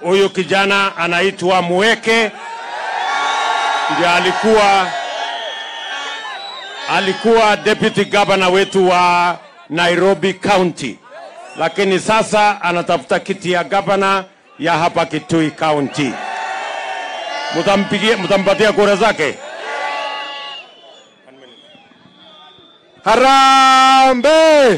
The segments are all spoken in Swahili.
Huyu kijana anaitwa Muweke, ndio alikuwa alikuwa deputy governor wetu wa Nairobi County, lakini sasa anatafuta kiti ya gavana ya hapa Kitui County. Mtampigia, mtampatia kura zake? Harambe!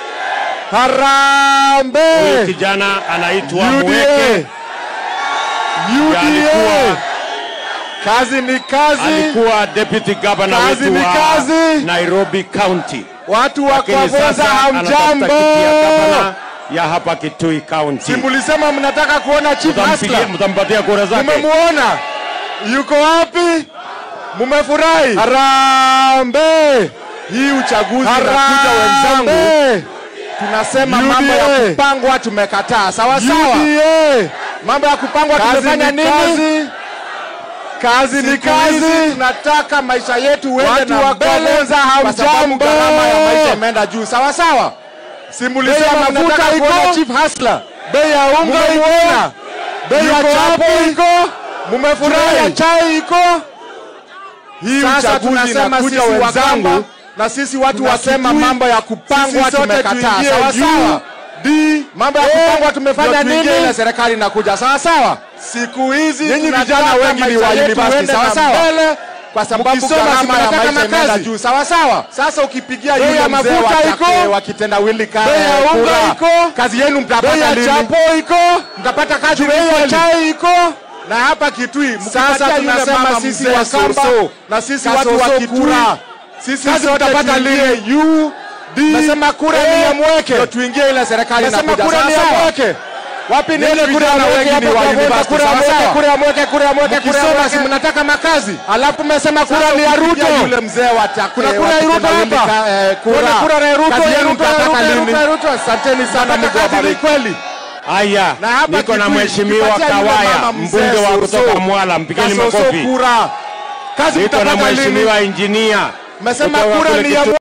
Harambe! Huyu kijana anaitwa Muweke, UDA! ndio alikuwa UDA! Kazi ni kazi, alikuwa deputy governor Kazi wetu ni wa kazi. Nairobi County, watu wa lakini Kwavoza sasa anatafuta hamjambo. kiti ya gavana ya hapa Kitui County. Si mulisema mnataka kuona chief Mtampigia, hustler? mtampatia kura zake? Mumemuona yuko wapi? Mumefurahi? Harambe! Hii uchaguzi unakuja wenzangu, tunasema mambo ya UDA. kupangwa tumekataa, sawa sawa. UDA! Mambo ya kupangwa Kazi tumefanya ni nini? kazi. Kazi ni Siku hizi kazi. tunataka maisha yetu uende Watu na wa mbele, Kwavoza kwa sababu hamjambo. gharama ya maisha imeenda juu, sawa sawa. Si mulisema Bei ya mafuta mafuta iko, kuona chief hustler. bei ya unga iko, Mumemuona? bei ya Yuko chapo wapi? iko, bei ya Mumefurahi? chai iko. Hii Sasa uchaguzi tunasema inakuja sisi wenzangu, Wakamba na sisi watu wasema Kitui, mambo ya kupangwa sisi sote tumekataa, tuingie sawa sawa. UDA. Mambo ya kupangwa tumefanya ndio tuingie nini? na serikali inakuja, sawa sawa. Siku hizi Nyinyi tunataka vijana wengi ni wa maisha yetu university, uende sawa na sawa. mbele, kwa sababu Mkisoma si gharama ya mnataka maisha imeenda makazi. juu, sawa sawa. Sasa ukipigia Bei yule ya mzee mafuta wa iko. Take- wa kitendawili ka- Bei ya unga kura, iko. kazi yenu Bei mtapata ya lini? chapo iko, Mtapata kazi bei ya kweli? chai iko. na hapa Kitui Sasa mkipatia yule tunasema mama sisi mzee Wakamba Soso, na sisi watu wa Kasoso Kitui kura. sisi Kazi sote mtapata tuingie lini? UDA. Nasema kura ni ya Mweke, ndio tuingie ile serikali Nasema inakuja. kura Sawa ni ya sawa. Mweke. Wapi ni Nyinyi ile kura ya vijana Mweke wengi hapa ni wa kwa Voda, university, kura ya sawa Mweke, sawa. kura ya Mweke, kura ya Mweke, kura ya Mkisoma Mweke. si mnataka makazi. Alafu mmesema kura ni ya Ruto. Yule mzee wa Take- Kuna kura wa ya Ruto kitendawili hapa. ka- eh, kura. Kuna kura ya Ruto, Kazi ya yenu Ruto, ya mtapata Ruto, ya lini? Ruto, ya Ruto. Asanteni sana, Mtapata Mungu kazi awabariki. kweli. Haya, Na hapa niko na Kitui, mheshimiwa tukipatia yule Kawaya, mama mzee mbunge wa Soso, kutoka Mwala, mpigeni Kasoso makofi. kura. Kazi Niko na mtapata lini? mheshimiwa injinia Mmesema kutoka kura kule ni ya Kitui.